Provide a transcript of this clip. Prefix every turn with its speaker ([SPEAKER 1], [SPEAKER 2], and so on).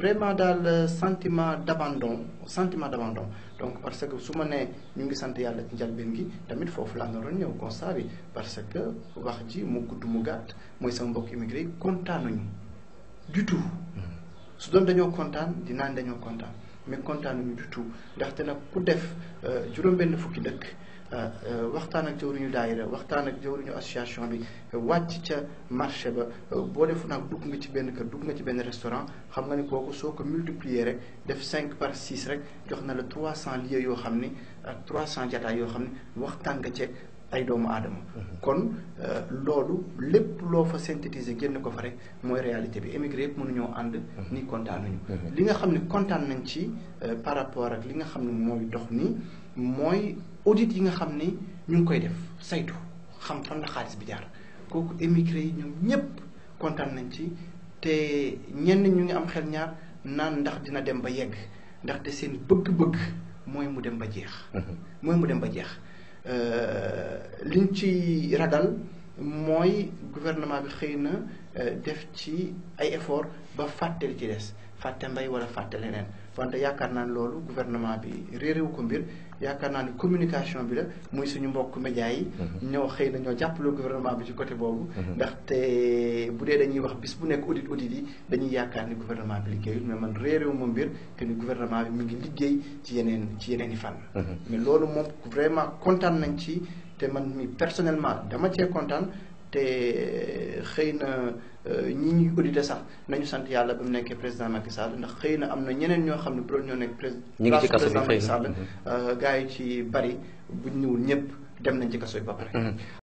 [SPEAKER 1] vraiment daal sentiment d'abandon sentiment d'abandon donc parce que su ma nee ñu ngi sant yàlla ci njëlbeen gi tamit foofu laa naroon ñëw constat bi parce que wax ji mu gudd mu gàtt mooy sama mbokk immigré yi kontaanuñu du tout su doon dañoo kontaan dinaan dañoo kontaan mais kontaanuñu du tout ndaxte nag ku def juróom-benn fukki dëkk waxtaan ak jawriñu daayira waxtaan ak jawriñu association bi wàcc ca marché ba boo defu nag dugg nga ci benn kër dugg nga ci benn restaurant xam nga ni kooku soo ko multiplier rek def cinq par six rek jox na la trois cent lieux yoo xam ni ak trois cent jataay yoo xam ni waxtaan nga ceeg ay doomu aadama kon loolu lépp loo fa synthétiser génn ko fa rek mooy réalité bi émigré yëpp mënuñoo ànd ni kontaanuñu li nga xam ne kontaan nañ ci par rapport ak li nga xam ne mooy dox nii mooy audit yi nga xam ni ñu ngi koy def saytu xam fan la xaalis bi jaar kooku émigré yi ñoom ñëpp kontaan nañ ci te ñenn ñu ngi am xel ñaar naan ndax dina dem ba yegg ndaxte seen bëgg-bëgg mooy mu dem ba jeex mooy mu dem ba jeex liñ ci ragal mooy gouvernement bi xëy na def ci ay effort ba fàtte li ci des fàtte mbay wala fàtte leneen wante yaakaar naa ne loolu gouvernement bi réeréwu ko mbir yaakaar naa ne communication bi la muy suñu mbokk média yi ñoo xëy na ñoo jàppale gouvernement bi ci côté boobu ndaxte bu dee dañuy wax bis bu nekk audit audit yi dañuy yaakaar ni gouvernement bi liggéeyul mais man réeréwu ma mbir que ni gouvernement bi mu ngi liggéey ci yeneen ci yeneen i fànn mais loolu moom vraiment kontaan nañ ci te man mi personnellement dama cee kontaan te xëy na ñi ñuy audité sax nañu sant yàlla ba mu nekkee président Macky Sall ndax xëy na am na ñeneen ñoo xam ne bu doon ñoo nekk président Macky Sall gars yi ci bari buñ ñëwul ñëpp dem nañ ci kaso yi ba pare